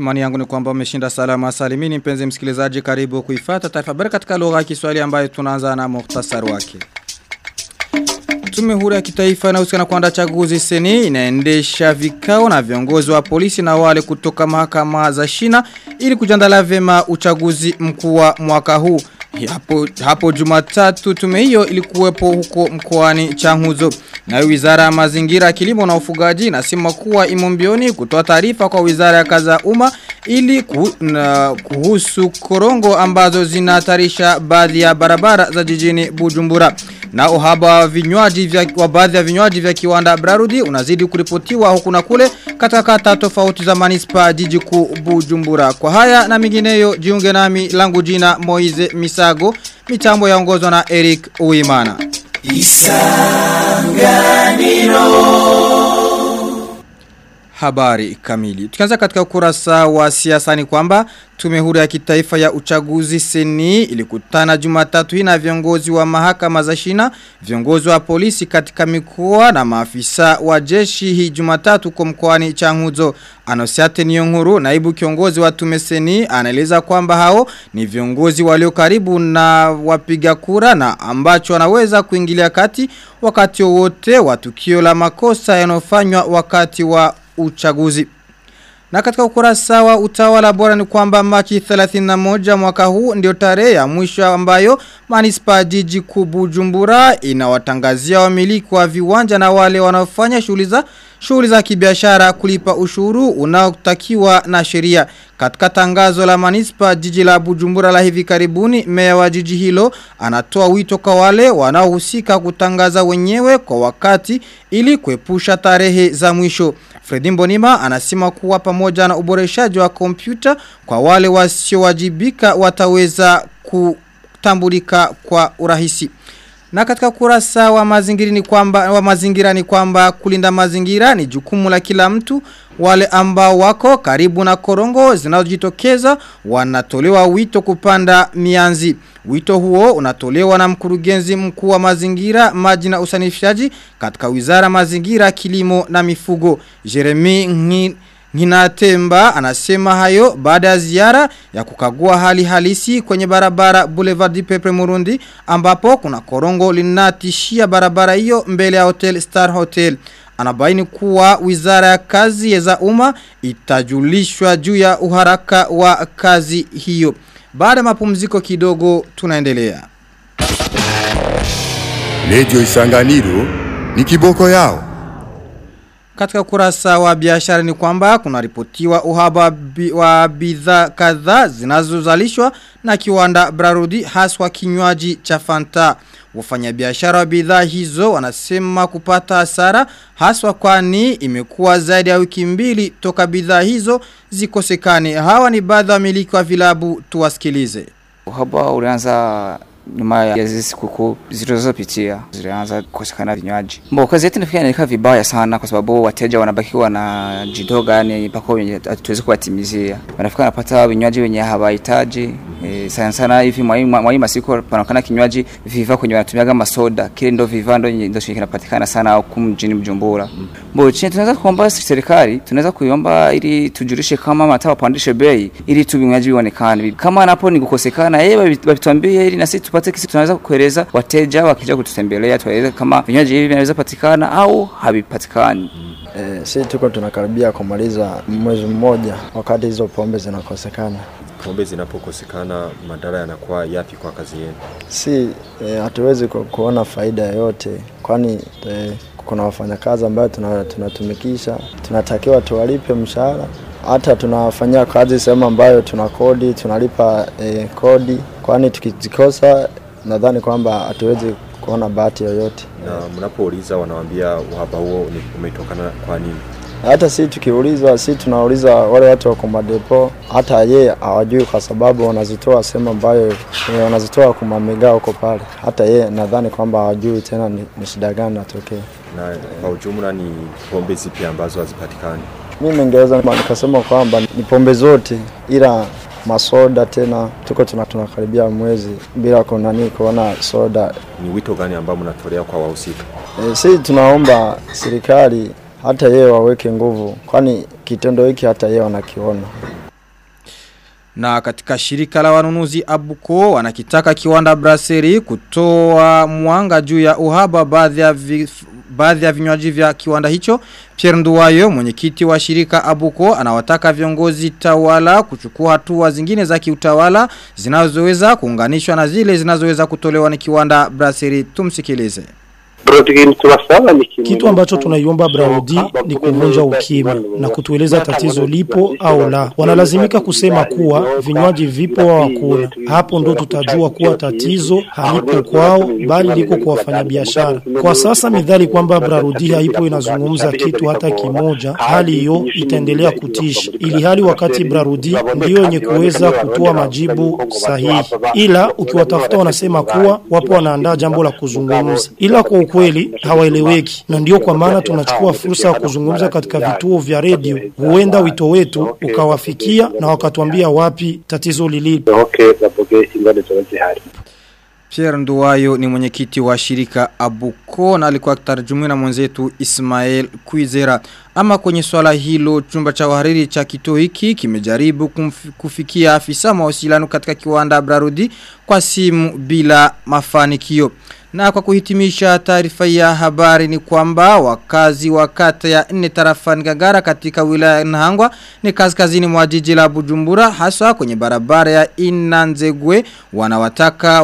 Imani yangu ni kwamba umeshinda salama salimini mpenzi msikilizaji karibu kuifata taarifa habari katika lugha ya Kiswahili ambayo tunaanza na muhtasari wake. Tume huru ya kitaifa inayohusika kuandaa chaguzi seni inaendesha vikao na viongozi wa polisi na wale kutoka mahakama za shina ili kujiandaa vyema uchaguzi mkuu wa mwaka huu. Hapo, hapo jumatatu tume hiyo ilikuwepo huko mkoani Changuzo. Na wizara ya mazingira kilimo na ufugaji inasema kuwa imombioni kutoa taarifa kwa wizara ya kaza umma ili kuhu, na, kuhusu korongo ambazo zinatarisha baadhi ya barabara za jijini Bujumbura. Na uhaba wa vinywaji vya wa baadhi ya vinywaji vya kiwanda Brarudi unazidi kuripotiwa huku na kule katika kata tofauti za manispa jiji kuu Bujumbura. Kwa haya na mingineyo jiunge nami langu jina Moize Misago mitambo yaongozwa na Eric Uimana. Isanganiro Habari kamili. Tukianza katika ukurasa wa siasa ni kwamba tume huru ya kitaifa ya uchaguzi seni ilikutana jumatatu hii na viongozi wa mahakama za shina, viongozi wa polisi katika mikoa na maafisa wa jeshi hii jumatatu kwa mkoani Changuzo. Anosiate Niyonkuru, naibu kiongozi wa tume seni, anaeleza kwamba hao ni viongozi walio karibu na wapiga kura na ambacho wanaweza kuingilia kati wakati wowote wa tukio la makosa yanofanywa wakati wa uchaguzi. Na katika ukurasa wa utawala bora ni kwamba Machi 31 mwaka huu ndio tarehe ya mwisho ambayo manispa jiji kubujumbura inawatangazia wamiliki wa viwanja na wale wanaofanya shughuli za shughuli za kibiashara kulipa ushuru unaotakiwa na sheria. Katika tangazo la manispa jiji la Bujumbura la hivi karibuni, meya wa jiji hilo anatoa wito kwa wale wanaohusika kutangaza wenyewe kwa wakati ili kuepusha tarehe za mwisho. Fredi Mbonima anasema kuwa pamoja na uboreshaji wa kompyuta kwa wale wasiowajibika wataweza kutambulika kwa urahisi. Na katika kurasa wa mazingira ni kwamba wa mazingira ni kwamba kulinda mazingira ni jukumu la kila mtu wale ambao wako karibu na korongo zinazojitokeza wanatolewa wito kupanda mianzi. Wito huo unatolewa na mkurugenzi mkuu wa mazingira, maji na usanifishaji katika Wizara Mazingira, Kilimo na Mifugo. Jeremy Ngin Nginatemba anasema hayo baada ya ziara ya kukagua hali halisi kwenye barabara Boulevard Pepe Murundi ambapo kuna korongo linatishia barabara hiyo mbele ya Hotel Star Hotel. Anabaini kuwa wizara ya kazi za umma itajulishwa juu ya uharaka wa kazi hiyo. Baada ya mapumziko kidogo tunaendelea. Radio Isanganiro ni kiboko yao. Katika kurasa wa biashara ni kwamba kuna ripotiwa uhaba bi, wa bidhaa kadhaa zinazozalishwa na kiwanda Brarudi haswa kinywaji cha Fanta. Wafanyabiashara wa bidhaa hizo wanasema kupata hasara haswa kwani imekuwa zaidi ya wiki mbili toka bidhaa hizo zikosekane. Hawa ni baadhi ya wamiliki wa vilabu tuwasikilize. Uhaba ulianza nyuma ya hizi sikukuu zilizopitia zilianza kukosekana vinywaji. Mbo kazi yetu nafikiri inaelekea vibaya sana kwa sababu wateja wanabaki wanajidoga yani mpaka wenye hatuwezi kuwatimizia. Wanafika wanapata vinywaji wenye hawahitaji. E, sana sana hivi mwa hii masiku panaonekana kinywaji viva kwenye wanatumia kama soda. Kile ndo viva ndo ndo kinapatikana sana huku mjini Bujumbura. Mbo chini tunaweza kuomba serikali, tunaweza kuiomba ili tujulishe kama mataa wapandishe bei ili tu vinywaji vionekane. Kama napo ni kukosekana, yeye watuambie ili na sisi tupate kisi tunaweza kueleza wateja wakija kututembelea tueleze kama vinywaji hivi vinaweza patikana au havipatikani. E, si tuko tunakaribia kumaliza mwezi mmoja wakati hizo pombe zinakosekana. Pombe zinapokosekana madhara yanakuwa yapi kwa kazi yenu? Si hatuwezi e, ku, kuona faida yoyote kwani e, kuna wafanyakazi ambayo tunatumikisha tuna tunatakiwa tuwalipe mshahara hata tunafanyia kazi sehemu ambayo tuna kodi tunalipa e, kodi kwani tukizikosa nadhani kwamba hatuwezi kuona bahati yoyote. Na mnapouliza wanawaambia uhaba huo umetokana kwa nini? Hata si tukiulizwa, si tunauliza wale watu wako madepo, hata ye hawajui kwa sababu wanazitoa sehemu ambayo e, wanazitoa kumamega huko pale. Hata ye nadhani kwamba hawajui tena ni, ni shida gani natokea. Na kwa ujumla ni pombe zipi ambazo hazipatikani? Mimi ningeweza nikasema kwamba ni pombe zote ila masoda tena tuko tunakaribia mwezi bila kunani kuona soda. Ni wito gani ambao mnatolea kwa wahusika? E, si tunaomba serikali hata yeye waweke nguvu, kwani kitendo hiki hata yeye wanakiona. Na katika shirika la wanunuzi Abuko wanakitaka kiwanda Brasserie kutoa mwanga juu ya uhaba baadhi ya vi, baadhi ya vinywaji vya kiwanda hicho. Pierre Nduwayo mwenyekiti wa shirika Abuko anawataka viongozi tawala kuchukua hatua zingine za kiutawala zinazoweza kuunganishwa na zile zinazoweza kutolewa ni kiwanda Brasserie tumsikilize. Kitu ambacho tunaiomba Braudi ni kuvunja ukimya na kutueleza tatizo lipo au la. Wanalazimika kusema kuwa vinywaji vipo au hakuna. Hapo ndo tutajua kuwa tatizo halipo kwao bali liko kwa wafanyabiashara. Kwa sasa midhali kwamba Braudi haipo inazungumza kitu hata kimoja, hali hiyo itaendelea kutisha. Ili hali wakati Braudi ndio yenye kuweza kutoa majibu sahihi. Ila ukiwatafuta wanasema kuwa wapo wanaandaa jambo la kuzungumza. Ila kwa ukweli hawaeleweki na ndio kwa maana tunachukua fursa ya kuzungumza katika vituo vya redio huenda wito wetu ukawafikia na wakatuambia wapi tatizo lilipo Pierre Nduwayo ni mwenyekiti wa shirika Abuko na alikuwa akitarjumiwa na mwenzetu Ismael Kuizera. Ama kwenye swala hilo chumba cha wahariri cha kituo hiki kimejaribu kumf- kufikia afisa mawasiliano katika kiwanda Brarudi kwa simu bila mafanikio. Na kwa kuhitimisha taarifa ya habari ni kwamba wakazi wa kata ya nne tarafani Ngagara katika wilaya ya Nahangwa ni kaskazini mwa jiji la Bujumbura hasa kwenye barabara ya Inanzegwe wanawataka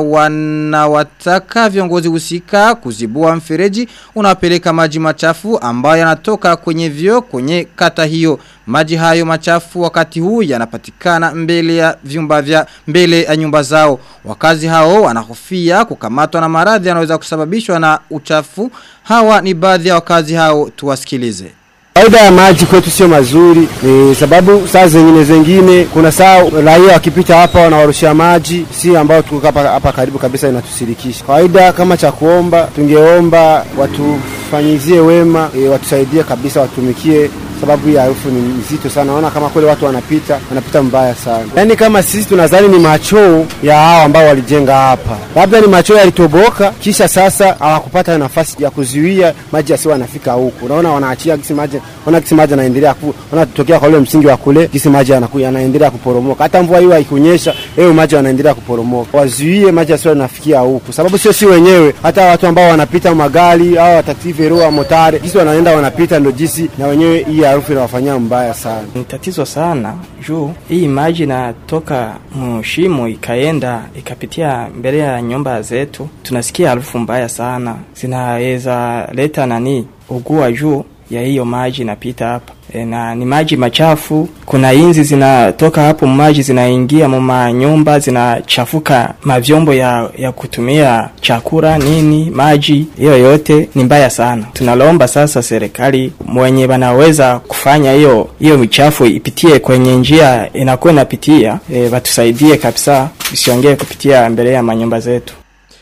wanawataka viongozi husika kuzibua mfereji unapeleka maji machafu ambayo yanatoka kwenye vyo kwenye kata hiyo maji hayo machafu wakati huu yanapatikana mbele ya vyumba vya mbele ya nyumba zao wakazi hao wanahofia kukamatwa na maradhi yanaweza kusababishwa na uchafu hawa ni baadhi ya wakazi hao tuwasikilize Faida ya maji kwetu sio mazuri, ni sababu saa zingine zingine kuna saa raia wakipita hapa wanawarushia maji, si ambao tuko hapa hapa karibu kabisa, inatusirikisha. Kawaida kama cha kuomba, tungeomba watufanyizie wema e, watusaidie kabisa, watumikie sababu hii harufu ni nzito sana. Naona kama kweli watu wanapita wanapita mbaya sana. Yaani kama sisi tunadhani ni machoo ya hao ambao walijenga hapa, labda ni machoo yalitoboka, kisha sasa hawakupata nafasi ya kuzuia maji yasiwe yanafika huku. Unaona wanaachia gisi maji, wana gisi maji yanaendelea ku, wanatokea kwa ule msingi wa kule, gisi maji yanakuja yanaendelea kuporomoka. Hata mvua hiyo haikunyesha, hayo maji yanaendelea kuporomoka. Wazuie maji yasiwe yanafikia huku, sababu sio si wenyewe, hata watu ambao wanapita magari au wataksi vero au motare, gisi wanaenda wanapita, ndio jinsi na wenyewe hii harufu inawafanyia mbaya sana. Ni tatizo sana juu hii maji inatoka mshimo ikaenda ikapitia mbele ya nyumba zetu, tunasikia harufu mbaya sana, zinaweza leta nani ugua juu ya hiyo maji inapita hapa e, na ni maji machafu. Kuna inzi zinatoka hapo maji zinaingia mu nyumba zinachafuka mavyombo ya, ya kutumia chakula nini, maji hiyo yote ni mbaya sana. Tunalomba sasa serikali mwenye wanaweza kufanya hiyo hiyo michafu ipitie kwenye njia inakuwa inapitia, e, watusaidie kabisa, isiongee kupitia mbele ya manyumba zetu.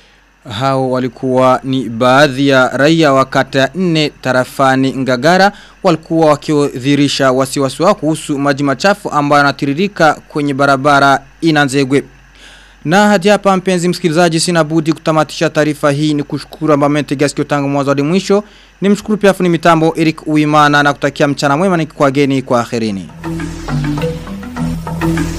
Hao walikuwa ni baadhi ya raia wa kata ya nne tarafani Ngagara walikuwa wakiodhirisha wasiwasi wao kuhusu maji machafu ambayo yanatiririka kwenye barabara Inanzegwe. Na hadi hapa mpenzi msikilizaji sina budi kutamatisha taarifa hii ni kushukuru ambao mmetegea sikio tangu mwanzo hadi mwisho. Nimshukuru pia fundi mitambo Eric Uimana na kutakia mchana mwema nikikwageni kwa akhirini.